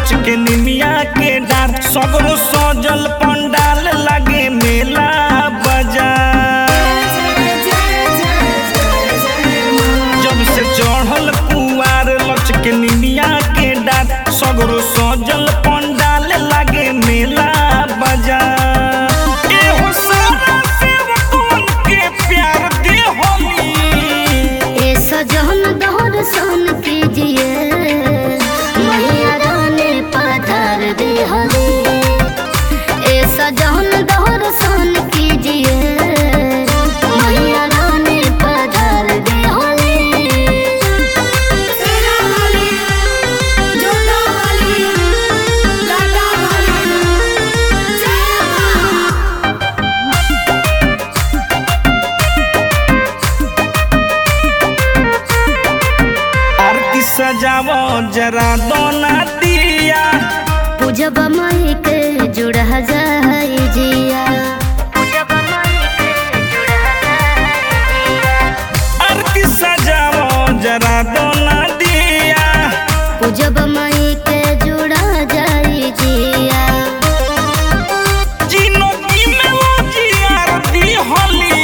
लचके निमिया के डार सगरो सजल पंडाल लगे मेला बाजार जब से चढ़ल कुआर लचके निमिया के डार सगरो सजल पंडाल लगे मेला बाजार एहो सारा सेवकन के प्यार दे होली ए सजन दहर सन कीजिए मैया रानी पधार दे हरे ए सजन दहर सन कीजिए मैया रानी पधार दे हरे आरती सजावो जरा दोना दिया पूजब माई के जुड़ा जाई जिया आरती सजावो जरा दोना दिया पूजब माई के जुड़ा जाई जिया जीनो की में वो जी आरती होली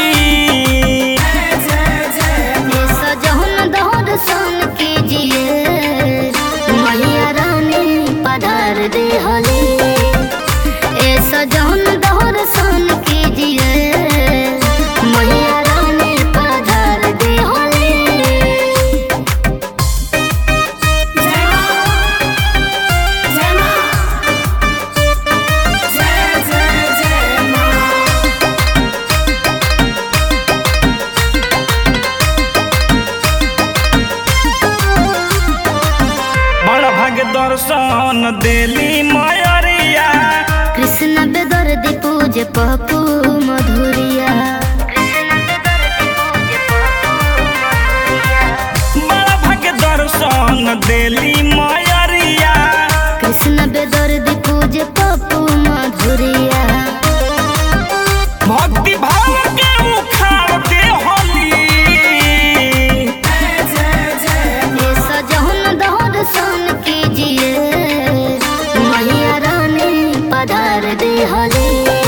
ये सजन दहर सन कीजिए मैया रानी पधार दे हले ए सजन दहर सन कीजिए मैया रानी पधार दे हले बड़ भाग दर्शन देली मयरिया कृष्ण बेदर्दी पूजे पपू मधुरिया बड़ भाग दर्शन देली मयरिया कृष्ण बेदर्दी पूजे पपू मधुरिया भक्ति भाव के उखाड़ दे होली ये सजन दहर सन कीजिए मैया रानी पधार दे हले